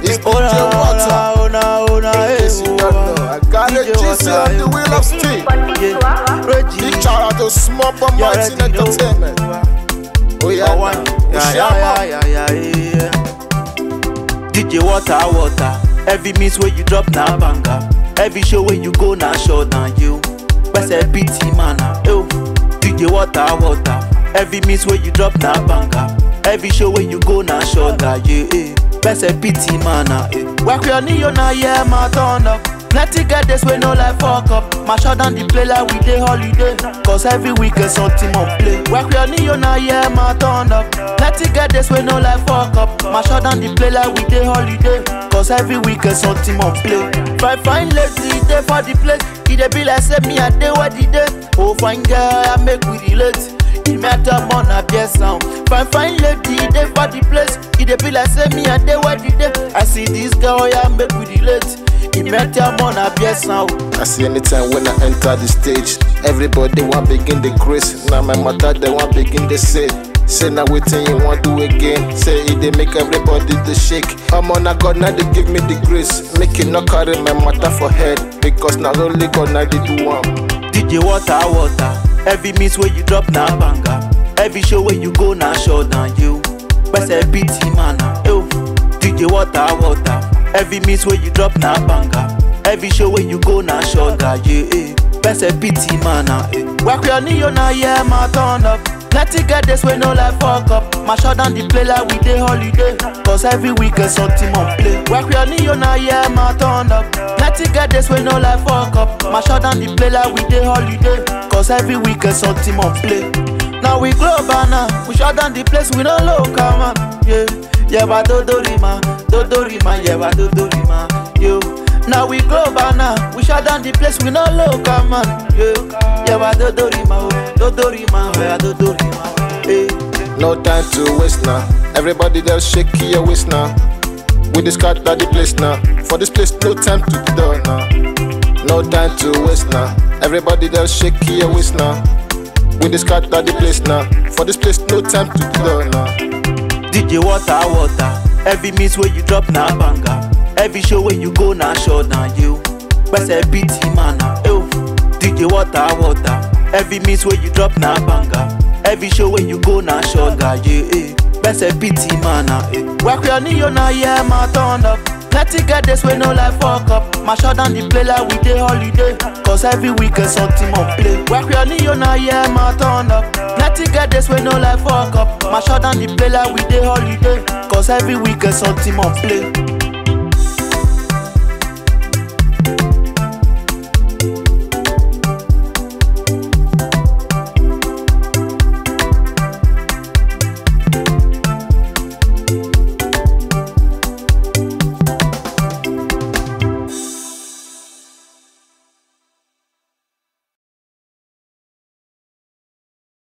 It's Ona, DJ Water. ona, ona, ona, In case you don't know, I got a DJ GC Water, on the wheel of steel. yeah. Reggie, Big shout out to Small But you Martin already know. Entertainment. Oh yeah, Number one. now. Yeah, Oshama. yeah, yeah, yeah, yeah. DJ Water, water. Every miss where you drop na banga. Every show where you go na show na you. Best a BT man, yo. DJ Water, water. Every miss where you drop na banga. Every show where you go na show na you. Eh. Best a BT man, eh. Work your knee on a yeah, my turn up. Plenty get this way no like fuck up. My shot down the play like we dey holiday. Cause every weekend something on play. Work your knee on a yeah, my turn up. Plenty get this way no like fuck up. My shot down the play like we dey holiday. Cause every weekend something on play. Fine fine lady dey for the place. E dey be like say me I dey where the day. Oh fine girl I make we relate. E matter more na beer sound. Fine fine lady dey for the place. E dey be like say me I dey where the day. I see this girl yeah make we relate. E matter more na beer sound. I see anytime when I enter the stage, everybody want begin the grace. Now my mother they want begin the say. Say now waiting you want do again. Say it they make everybody to shake. I'm on a God now they give me the grace. Make it not carry my matter for head. Because now only God now they do one. DJ water water. Every miss where you drop na banga. Every show where you go na show na you. Best a BT man, yo. DJ water water. Every miss where you drop na banga. Every show where you go na show na you. Eh. Best a BT man, eh. Work your knee on a yeah, my turn up. Plenty get this way no like fuck up. My shot down the play like we dey holiday. Cause every weekend something on play. Work your knee on a yeah, my turn up. Plenty get this way no like fuck up. My shot down the play like we dey holiday. Cause every weekend something on play. Now we global now. We shut down the place, we no local man. Yeah, yeah, but Dodorima, Dodorima, yeah, but Dodorima, yo. Now we global now. We shut down the place, we no local man. Yeah, yeah, but Dodorima, oh, Dodorima, yeah, Dodorima, hey. No time to waste now. Everybody just shake your waist now. We just cut the place now. For this place, no time to done now. No time to waste now. Everybody just shake your waist now. We just cut the place now. For this place, no time to done now. DJ water water. Every miss where you drop na banga. Every show where you go na show na you. Best a BT man, yo. DJ water water. Every miss where you drop na banga. Every show where you go na show na you. Eh. Best a BT man, eh. Work your knee on a yeah, my turn up. Plenty get this way no like fuck up. My shot down the play like we dey holiday. Cause every weekend something on play. Work your knee on a yeah, my turn up. Plenty get this way no like fuck up. My shot down the play like we dey holiday. Cause every weekend something on play.